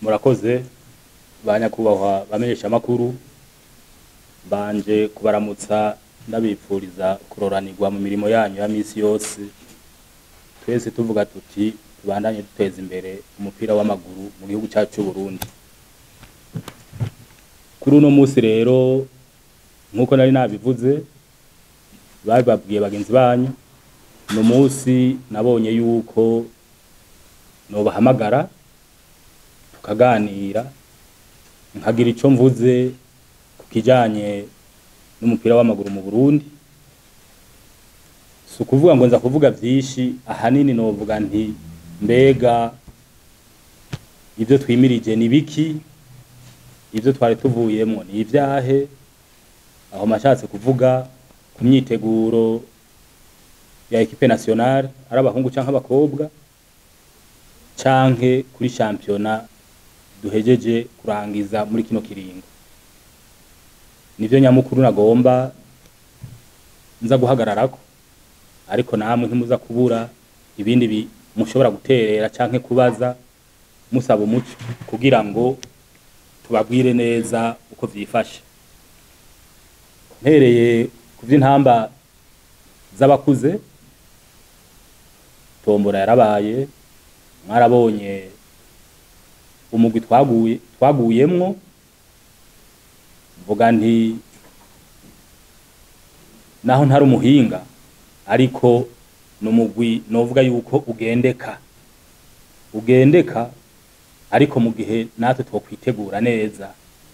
murakoze ba nyakubahwa bamenyesha amakuru mbanje kubaramutsa ndabipfuriza kuroranirwa mu mirimo yanyu ya misi yose twese tuvuga tuti tubandanye duteza imbere umupira w'amaguru mu gihugu cyacu c'u Burundi kuri uno musi rero nk'uko nari nabivuze babibabwiye bagenzi banyu ni umunsi nabonye yuko nobahamagara tukaganira nkagira ico mvuze ku kijanye n'umupira w'amaguru mu Burundi si ukuvuga ngo nza kuvuga vyinshi ahanini novuga nti mbega ivyo twimirije ni biki ivyo twari tuvuyemwo ni ivyahe aho mashatse kuvuga ku myiteguro ya ekipe nationale ari abahungu canke abakobwa canke kuri shampiyona duhejeje kurangiza muri kino kiringo nivyo nyamukuru nagomba nza guhagararako ariko namwe ntimuza kubura ibindi bi mushobora guterera canke kubaza musaba umuco kugira ngo tubabwire neza uko vyifashe mpereye ku vy'intamba z'abakuze tombora yarabaye mwarabonye umugwi twaguye twaguyemwo mvuga nti naho ntari umuhinga ariko numugwi novuga yuko ugendeka ugendeka ariko mu gihe natwe twokwitegura neza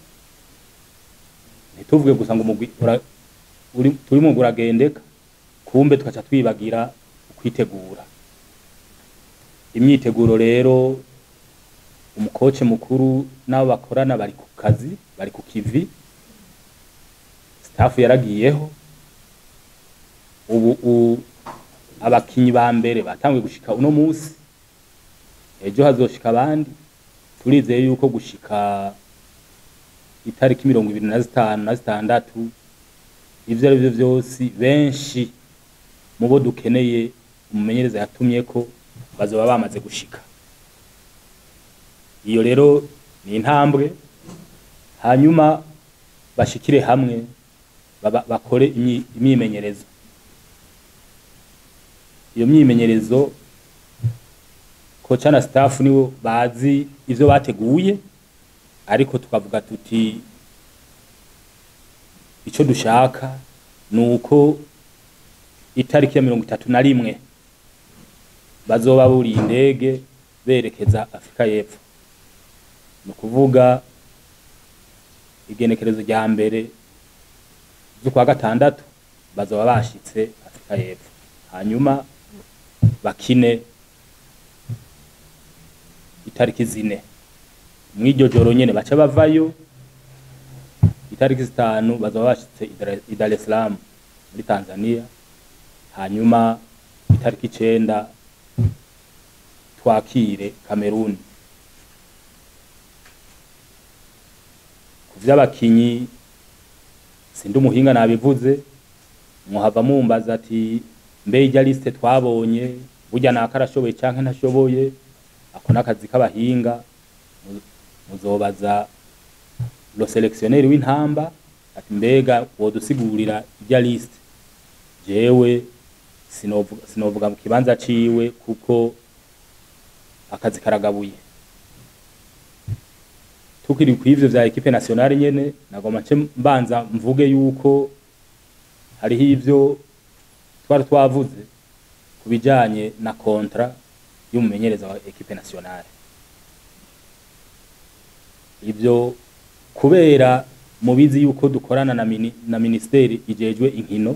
ntituvuge gusa ngo umugwi ura- uri- turimo uragendeka kumbe tukaca twibagira ukwitegura imyiteguro rero umukoce mukuru n'abo bakorana bari ku kazi bari ku kivi staff yaragiyeho ubu u- abakinyi ba mbere batanguye gushika uno musi ejo hazoshika abandi turizeye yuko gushika itariki mirongo ibiri na zitanu na zitandatu ivyo ari vyo vyose benshi mu bo dukeneye umumenyereza yatumyeko bazoba bamaze gushika iyo rero ni intambwe hanyuma bashikire hamwe baba- bakore imyi- imyimenyerezo iyo myimenyerezo koca na staff nibo bazi ivyo bateguye ariko tukavuga tuti ico dushaka ni uko itariki ya mirongo itatu na rimwe bazoba buriye indege berekeza afurika y'epfo ni ukuvuga igenekerezo rya mbere z'ukwa gatandatu bazoba bashitse afurika y'epfo hanyuma bakine itariki zine mw'iryo joro nyene baca bavayo itariki zitanu bazoba bashitse i Dar- i Dar es Salaam muri Tanzania hanyuma itariki icenda twakire Cameroon ku vy'abakinyi sindi umuhinga nabivuze muhava mumbaza ati mbe irya liste twabonye burya naka arashoboye canke ntashoboye ako n'akazi k'abahinga mu- muzobaza lo selectionnaire w'intamba ati mbega wodusigurira irya liste jewe sinovuga, sinovuga mu kibanza ciwe kuko akazi karagabuye tukiri kw'ivyo vya ekipe nationale nyene nagomba nce mbanza mvuge yuko hariho ivyo twari twavuze ku bijanye na kontra y'umumenyereza wa ekipe nationale ivyo kubera mubizi yuko dukorana na, mini, na ministeri ijejwe inkino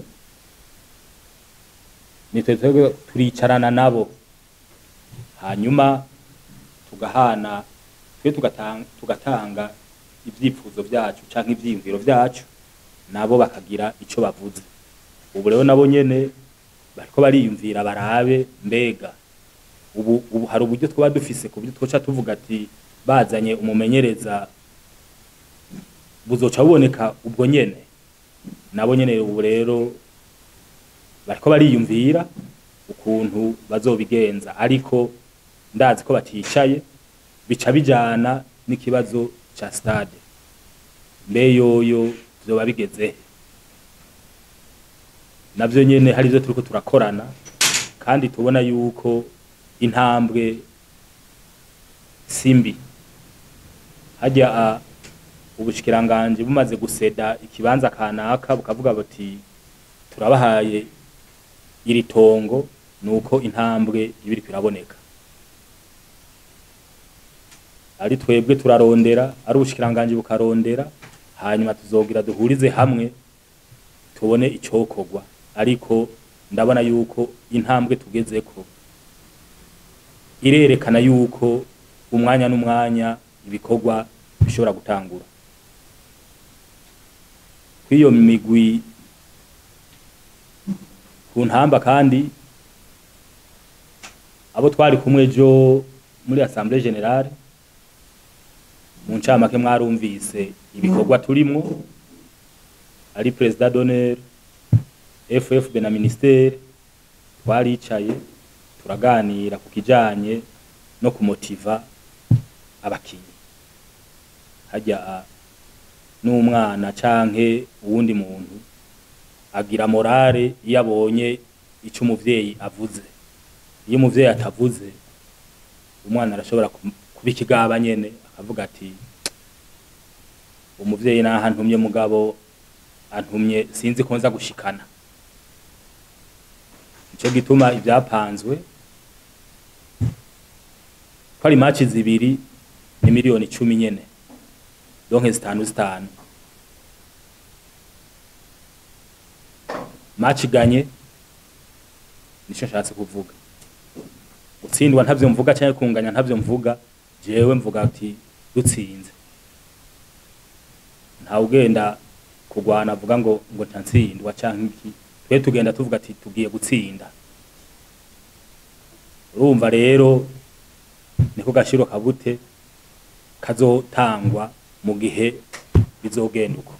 nitwe twebwe turicarana nabo hanyuma tugahana twe tugatanga, tugatanga ivyifuzo vyacu canke ivyiyumviro vyacu nabo bakagira ico bavuze ubu rero nabo nyene bariko bariyumvira barabe mbega ubu, ubu hari uburyo twaba dufise ku buryo twoca tuvuga ati bazanye umumenyereza buzoca buboneka ubwo nyene nabo nyene ubu rero bariko bariyumvira ukuntu bazobigenza ariko ndazi ko baticaye bica bijana n'ikibazo ca stade mbe yoyo vyoba bigeze navyo nyene hari ivyo turiko turakorana kandi tubona yuko intambwe simbi harya a ubushikiranganje bumaze guseda ikibanza kanaka bukavuga buti turabahaye iri tongo nuko intambwe iba iriko iraboneka ari twebwe turarondera ari ubushikiranganje bukarondera hanyuma tuzogira duhurize hamwe tubone icokorwa ariko ndabona yuko intambwe tugezeko irerekana yuko umwanya n'umwanya ibikorwa bishobora gutangura kw'iyo migwi ku ntamba kandi abo twari kumwe ejo muri assemblée générale mu ncamake mwarumvise ibikorwa turimwo ari president d'honneur FFB na ministere twaricaye turaganira ku kijanye no kumotiva abakinyi harya n'umwana canke uwundi muntu agira morale iyo abonye ico umuvyeyi avuze iyo umuvyeyi atavuze umwana arashobora kuba ikigaba nyene akavuga ati umuvyeyi naho antumye mugabo antumye sinzi ko nza gushikana nico gituma ivyapanzwe ko ari match zibiri ni miliyoni icumi nyene donke zitanu zitanu match iganye nico nshatse kuvuga gutsindwa ntavyo mvuga canke kunganya ntavyo mvuga jewe mvuga ati dutsinze ntawe ugenda kugwana avuga ngo ngo ntatsindwa canke iki twe tugenda tuvuga ati tugiye gutsinda urumva rero niko gashiro kabute kazotangwa mu gihe bizogenda uko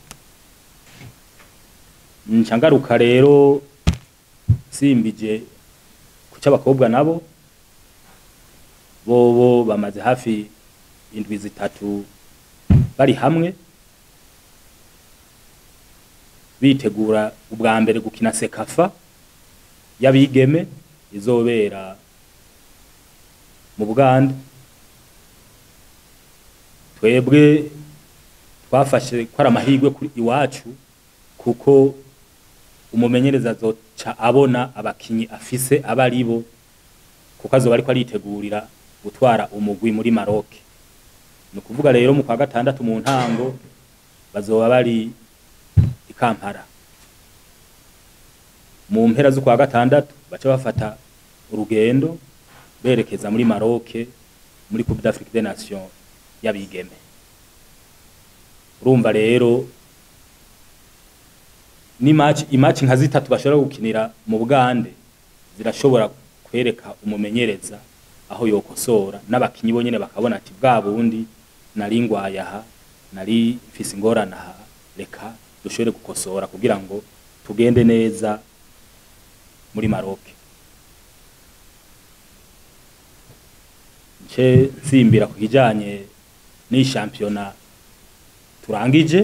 nca ngaruka rero simbije ku c'abakobwa nabo bobo bamaze hafi indwi zitatu bari hamwe bitegura ubwa mbere gukina sekafa y'abigeme izobera mu buganda twebwe twafashe ko ari amahirwe kuri iwacu kuko umumenyereza azoca abona abakinyi afise aba ari bo kuko azoba ariko aritegurira gutwara umugwi muri Maroc ni ukuvuga rero mu kwa gatandatu mu ntango bazoba bari i Kampala mu mpera z'ukwa gatandatu baca bafata urugendo berekeza muri Maroc muri Coupe d'Afrique des Nations y'abigeme urumva rero ni match imatch nka zitatu bashobora gukinira mu Bugande zirashobora kwereka umumenyereza aho yokosora n'abakinyi bonyene bakabona ati bwa bundi nari ngwaye aha nari mfise ingorane aha reka dushobore gukosora kugira ngo tugende neza muri Maroc nce nsimbira ku kijanye n'iyi shampiyona turangije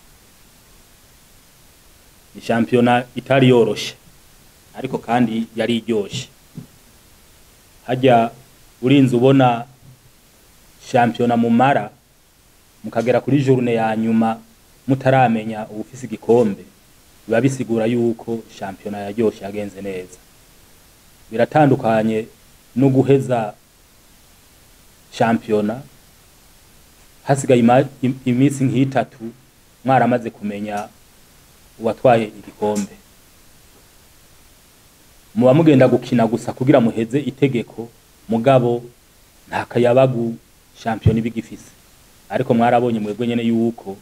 ni shampiyona itari yoroshe ariko kandi yari iryoshe hajya urinze ubona shampiyona mumara mukagera kuri journe ya nyuma mutaramenya ubufise igikombe biba bisigura yuko shampiyona yaryoshe yagenze neza biratandukanye no guheza shampiyona hasigaye ima- im- iminsi nk'itatu mwaramaze kumenya uwatwaye igikombe muba mugenda gukina gusa kugira muheze itegeko mugabo nta kayabagu shampiyona iba igifise ariko mwarabonye mwebwe nyene yuko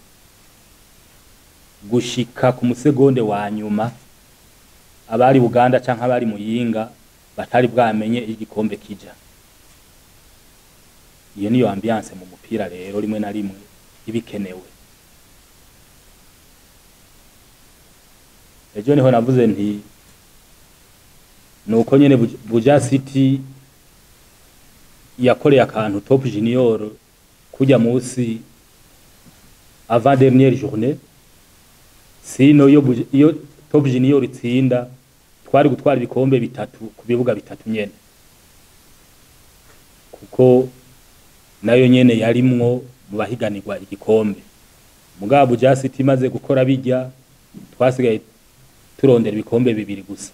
gushika ku musegonde wa nyuma abari Buganda canke abari Muyinga batari bwamenye igikombe kija iyo niyo ambiance mu mupira rero rimwe na rimwe ibikenewe ejo niho navuze nti nuko nyene Buj- Buja City yakoreye akantu Top Junior kujya munsi avant dernière journée sino iyo Buj- iyo top junior itsinda twari gutwara ibikombe bitatu ku bibuga bitatu nyene kuko nayo nyene yarimwo mu bahiganirwa igikombe mugabo Buja City imaze gukora bijya twasigaye turondera ibikombe bibiri gusa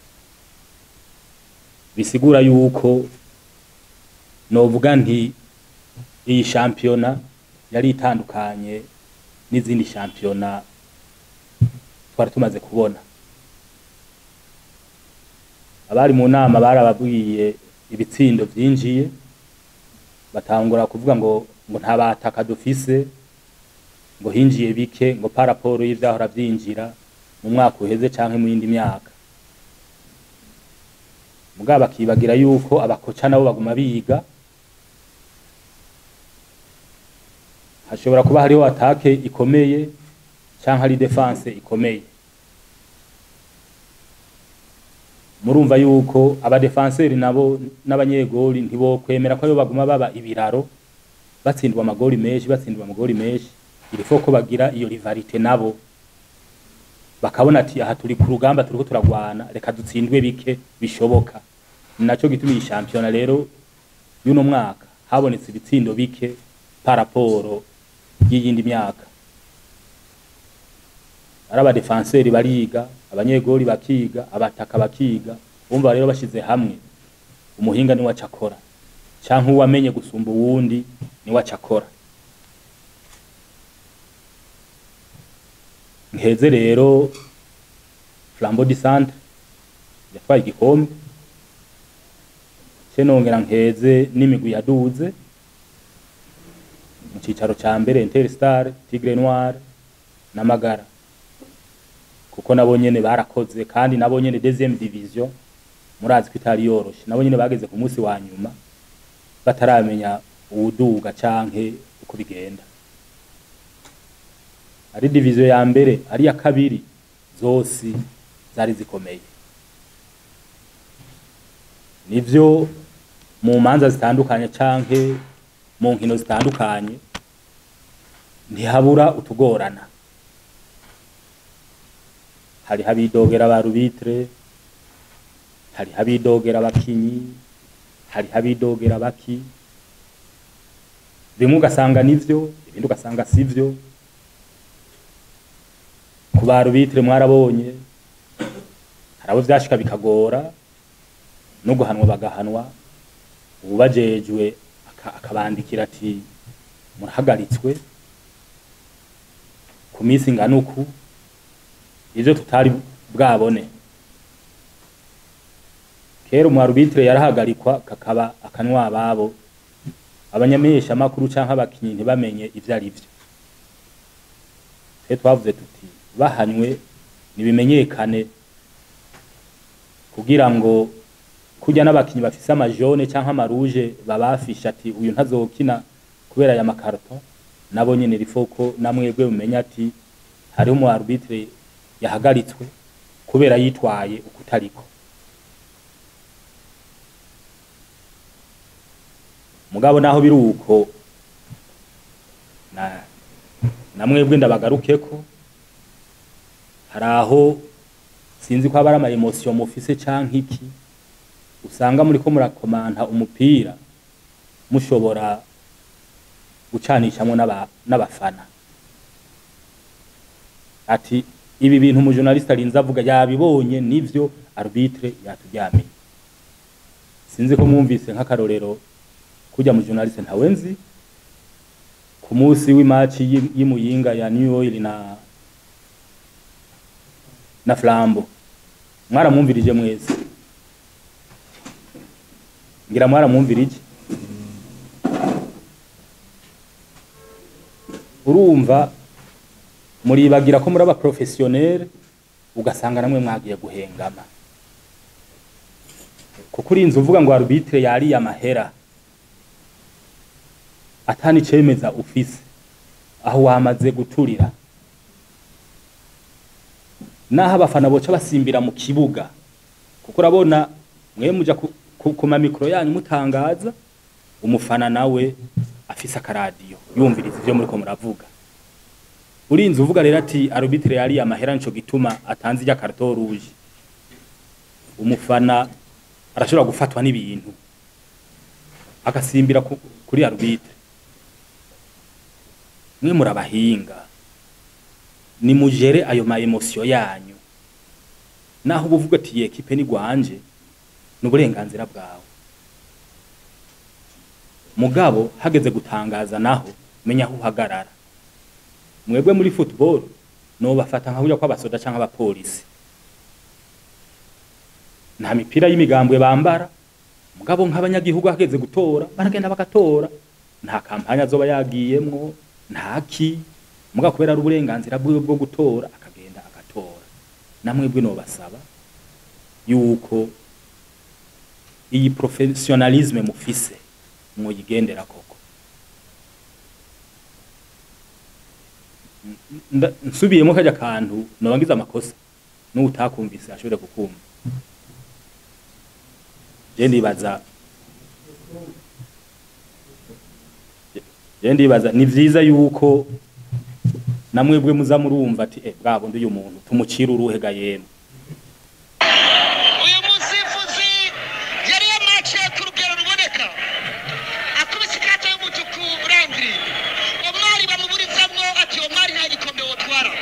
bisigura yuko novuga nti iyi shampiyona yari itandukanye n'izindi shampiyona twari tumaze kubona abari mu nama barababwiye ibitsindo vyinjiye batangura kuvuga ngo ngo nta bataka dufise ngo hinjiye bike ngo paraporo y'ivyahora vyinjira mu mwaka uheze canke mu yindi myaka mugabo bakibagira yuko abakoca nabo baguma biga hashobora kuba hariho atake ikomeye canke hari defense ikomeye murumva yuko abadefanseri nabo n'abanyegoli ntibokwemera ko aribo baguma baba ibiraro batsindwa amagoli menshi batsindwa amagoli menshi irifo ko bagira iyo rivalite nabo bakabona ati aha turi ku rugamba turiko turagwana reka dutsindwe bike bishoboka ni naco gituma iyi shampiyona rero y'uno mwaka habonetse ibitsindo bike paraporo y'iyindi myaka ari abadefanseri bariga abanyegoli bakiga abataka bakiga bumva rero bashize hamwe umuhinga niwe aca akora canke uwamenye gusumba uwundi niwe aca akora nkeze rero flambeau du centre yatwaye igikombe ce nongera nkeze n'imigwi yaduze mu cicaro ca mbere interstar tigre noir na magara kuko nabo nyene barakoze kandi nabo nyene deuxième division murazi ko itari yoroshe nabo nyene bageze ku munsi wa nyuma bataramenya uwuduga canke uko bigenda ari diviziyo ya mbere ari iya kabiri zose zari zikomeye nivyo mu manza zitandukanye canke mu nkino zitandukanye ntihabura utugorana hariho abidogera ba rubitre hariho abidogera abakinyi hariho abidogera baki bimwe ugasanga nivyo ibindi ugasanga sivyo ku ba rubitre mwarabonye hari abo vyashika bikagora no guhanwa bagahanwa ubajejwe aka- akabandikira ati murahagaritswe ku minsi ingana uku ivyo tutari bwabone kera umwarubitire yarahagarikwa kakaba akanwa ababo abanyamesha makuru canke abakinyi ntibamenye ivyo ari vyo twe twavuze tuti bahanywe nibimenyekane kugira ngo kurya n'abakinyi bafise amajone canke amaruje babafisha ati uyu ntazokina kubera aya makarto nabo nyene rifoko namwebwe mumenya ati hariho umu arbitre yahagaritswe kubera yitwaye ukutariko mugabo naho biri uko na namwebwe ndabagarukeko hari aho sinzi ko aba ari ama emotion mufise canke iki usanga muriko murakomanta umupira mushobora gucanishamwo n'aba- n'abafana ati ibi bintu umujournaliste arinze avuga yabibonye nivyo arbitre yaturyamiye sinzi ko mwumvise nk'akarorero kurya mu journaliste ntawe nzi ku munsi w'imaci y'i- y'imuyinga ya New Oil na na Flambo mwaramwumvirije mwese ngira mwaramwumvirije urumva muribagira ko muri aba professionnel ugasanga namwe mwagiye guhengama kuko urinze uvuga ngo arbitre yariye amahera atani cemeza ufise aho wamaze guturira naho abafana boca basimbira mu kibuga kuko urabona mwe muja ku, ku, ku mamikro yanyu mutangaza umufana nawe afise afise akaradiyo yumviriza ivyo muriko muravuga urinze uvuga rero ati arbitre yari amahera nico gituma atanze ijya carton rouge umufana arashobora gufatwa n'ibintu agasimbira ku, kuri arbitre mwe murabahinga ni mujere ayo ma emotion yanyu naho ubuvuga ati iyi ekipe ni gwanje ni uburenganzira bwawe mugabo hageze gutangaza naho menya aho uhagarara mwebwe muri football no bafata nka burya kw'abasoda canke abapolisi nta mipira y'imigambwe bambara mugabo nk'abanyagihugu hageze gutora baragenda bagatora nta kampanya azoba yagiyemwo ntaki mugabo kubera ari uburenganzira bwiwe bwo gutora akagenda agatora namwebwe no basaba yuko iyi professionalisme mufise mwoyigendera koko Nda- nsubiyemo kajya kantu nobangiza amakosa n'utakumvise ashobore kukumva je ndibaza je ndibaza ni vyiza yuko namwebwe muza murumva ati eh bwa bundi uyu muntu tumucira uruhega yemwe uyu musifuzi yari yamaciye ku rugero ruboneka akubise ikata y'umutuku urangiriye umwari bamuburizamwo ati uwo mwari nta gikombe wotwara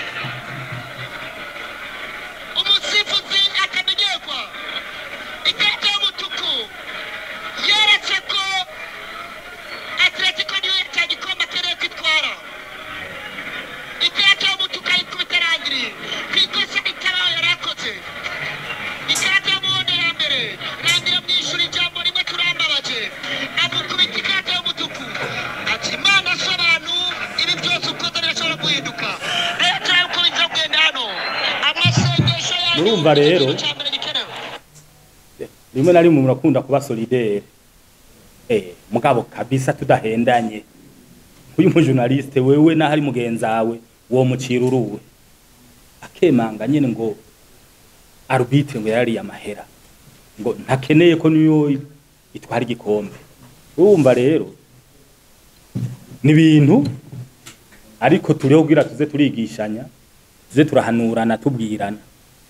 umusifuzi akamenyerwa ikata y'umutuku yeretse ko atletico niyo ata gikombe akeneye kwitwara ikata y'umutuku ayikubita arangiriye ku ikosa itabaho yari akoze ikarata y'umuhondo ya mbere rangira mwishura ijambo rimwe turambabaje amukubita ikarata y'umutuku ati imana si abantu ibi byose ukoze birashobora guhinduka rero turabe uko biza kugenda hano amasengesho yanyu Murumva rero. ikintu cya mbere gikenewe rimwe na rimwe murakunda kuba solidaire eh mugabo kabisa tudahendanye uyu mujournaliste wewe naho ari mugenzawe wo mucira uruwe akemanga nyene ngo arbitre ngo yari amahera ngo ntakeneye ko niyo itwara igikombe urumva rero ni ibintu ariko turiho kugira tuze turigishanya tuze turahanurana tubwirana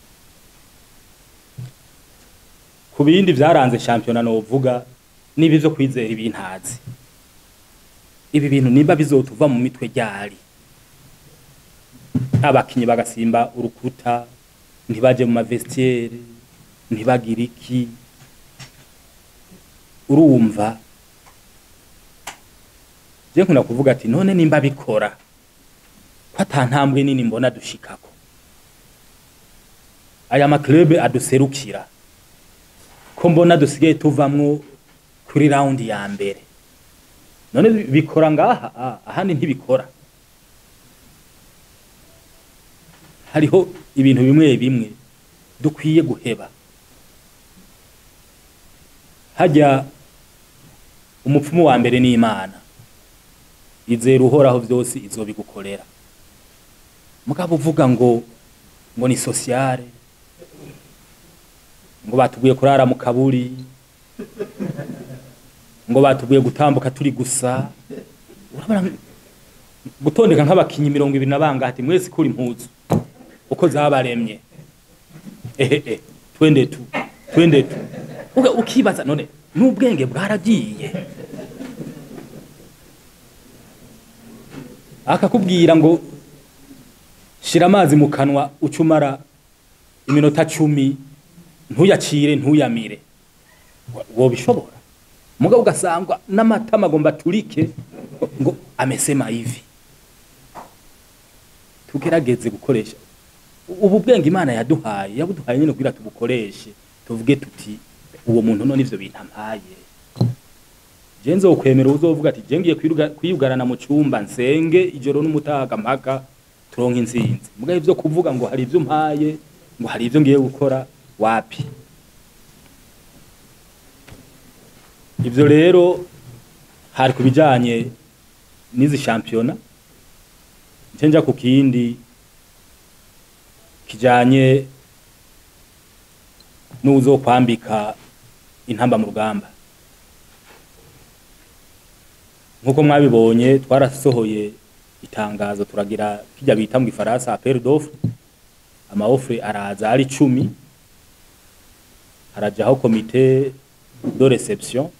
ku bindi byaranze shampiyona novuga niba ivyo kwizera ibintazi ibi bintu niba bizotuva mu mitwe ryari abakinyi bagasimba urukuta ntibaje mu mavestiere ntibagire iki urumva je nkunda kuvuga ati none nimba bikora ko ata ntambwe nini mbona dushikako aya maklube aduserukira ko mbona dusigaye tuvamwo kuri raundi ya mbere none bikora ngaha ah, ahandi ntibikora hariho ibintu bimwe bimwe dukwiye guheba hajya umupfumu wa mbere ni imana izera uhoraho vyose izobigukorera mugabo uvuga ngo ngo ni sociale ngo batubwiye kurara mu kaburi ngo batubwiye gutambuka turi gusa urabona gutondeka nk'abakinyi mirongo ibiri na bangati mwese kuri impuzu uko zabaremye ehe twende tu twende tu Uga- ukibaza none n'ubwenge bwaragiye akakubwira ngo shira amazi mu kanwa ucumara iminota cumi ntuyacire ntuyamire Wa- wobishobora mugabo ugasangwa n'amatama agomba turike ngo amese mayivi tugerageze gukoresha ubu bwenge imana yaduhaye yabuduhaye nyine kugira tubukoreshe tuvuge tuti uwo muntu none ivyo bintu ampaye je nzokwemera uzovuga ati je ngiye kwiruga- kwiyugarana mu cumba nsenge ijoro n'umutaga mpaka turonka intsinzi mugabo ivyo kuvuga ngo hari ivyo mpaye ngo hari ivyo ngiye gukora wapi ivyo rero hari ku bijanye n'izi shampiyona nce nja ku kindi kijanye n'uzokwambika intamba mu rugamba nk'uko mwabibonye twarasohoye itangazo turagira kijya bita mu gifaransa appel d'offre ama offre araza ari cumi harajaho komite de reception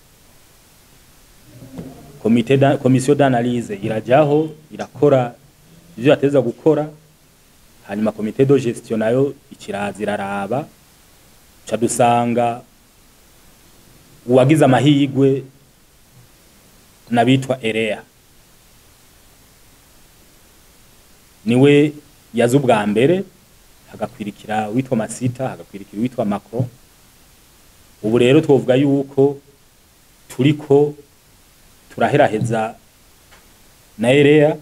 komite da, komisiyo d'analyse irajaho irakora ivyo yateza gukora hanyuma komite de gestion nayo ikiraza iraraba ca dusanga uwagize amahigwe n'abitwa erea niwe yaza ubwa mbere hagakwirikira witwa masita hagakwirikira witwa macron ubu rero twovuga yuko turiko turaheraheza na erea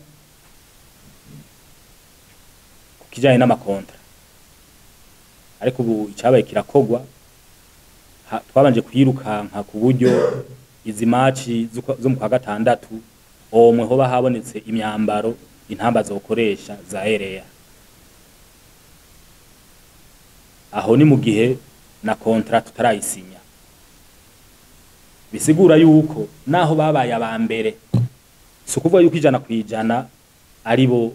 ku kijanye n'amakontra ariko ubu icabaye kirakogwa ha- twabanje kwirukanka ku buryo izi maci zo kwa- zo mu kwa gatandatu omwe hoba habonetse imyambaro intamba zokoresha za erea aho ni mu gihe na kontra tutarayisinya bisigura yuko naho babaye aba mbere si ukuvuga yuko ijana ku ijana ari bo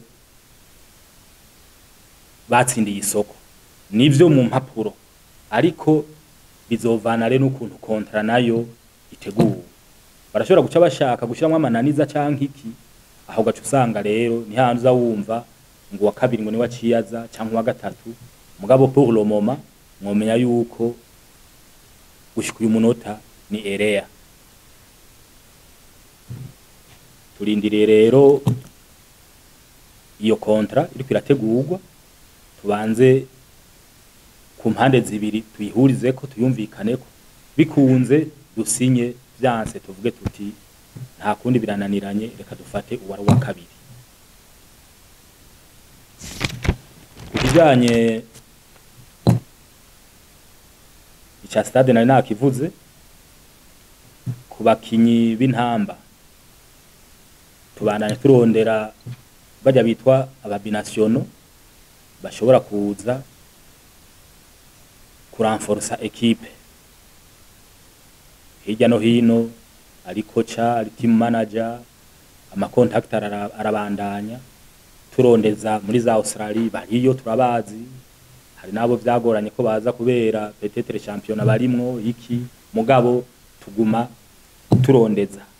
batsindiye isoko nivyo mu mpapuro ariko bizovana rero n'ukuntu kontra nayo iteguwe barashobora guca bashaka gushiramwo amananiza canke iki aho gaca usanga rero ni handi uza wumva ngo uwa kabiri ngo niwe aciyaza canke uwa gatatu mugabo pour le moment mwomenya yuko gushika uyu munota ni erea turindiriye rero iyo kontra iriko irategurwa tubanze ku mpande zibiri tuyihurizeko tuyumvikaneko bikunze dusinye vyanse tuvuge tuti nta kundi birananiranye reka dufate uwari uwa kabiri ku kijanye ica stade nari nakivuze ku bakinyi b'intamba tubandanye turondera bajya bitwa ababinasiono bashobora kuza kuranforsa ekipe hirya no hino ari koca ari team manager amakontakiti arabandanya turondeza muri za Australia bariyo turabazi hari nabo vyagoranye ko baza kubera petetre championnat barimwo iki mugabo tuguma turondeza